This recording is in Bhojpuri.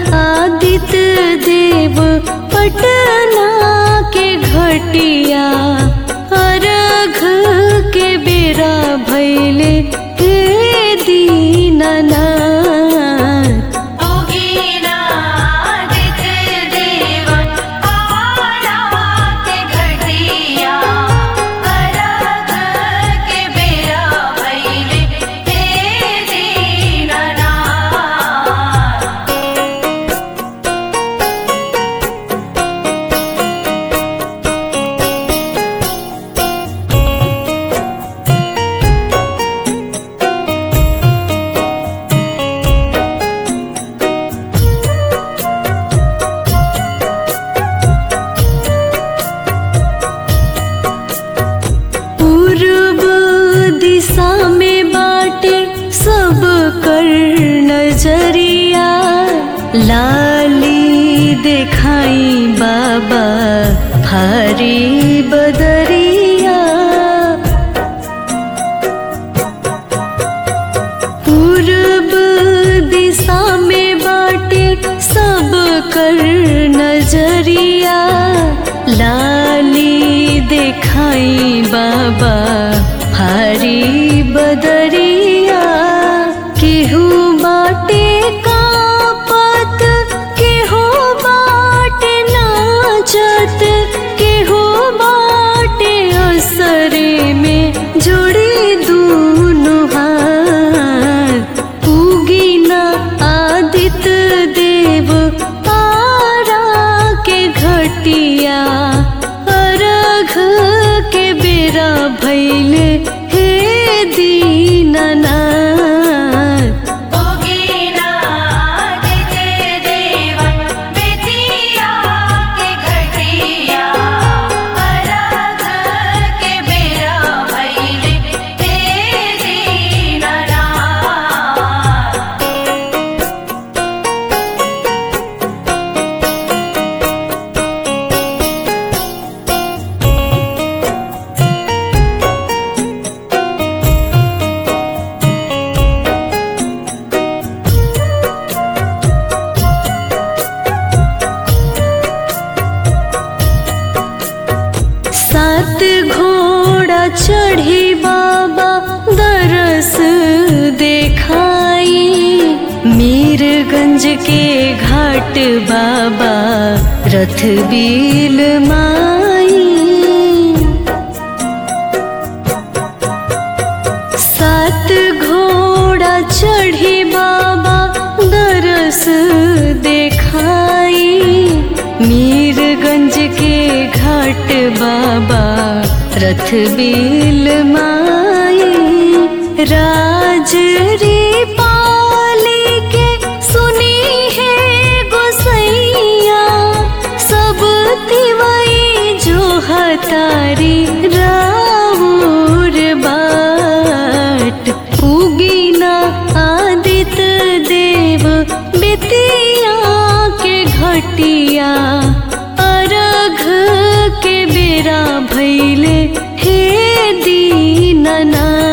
आदित्य देव पटना के घटिया अर्घ के बेरा भैले हे दीननाथ देव आरा के घटिया अरग के बेरा भैले हे दीननाथ पूर्व दिशा में बाटे सब कर नजरिया लाली देखाई बाबा हरी बदरिया पूर्व दिशा में बाटे सब कर नजरिया लाली देखाई बाबा हरी बदरिया केहू बाटे कापत केहू बाटे नाचत केहू बाटे असरे में जोड़ी दूनु हाथ उगीना आदित्य देव तारा के घटिया अर्घ के बेरा भैले हे दीननाथ देव बेतिया के घटिया अरग के बेरा भैले हे दीननाथ सात घोड़ा चढ़ी बाबा दरस देखाई मीरगंज के घाट बाबा रथ बील माई सात घोड़ा चढ़ी बाबा दरस देखाई मीरगंज के घाट बाबा रथ बील माई राजरी पाली के सुनी है गोसैया सब तिवई जो हतारी राउर बाट उगीना आदित्य देव बेतिया के घटिया अर्घ के बेरा भैले हे दीननाथ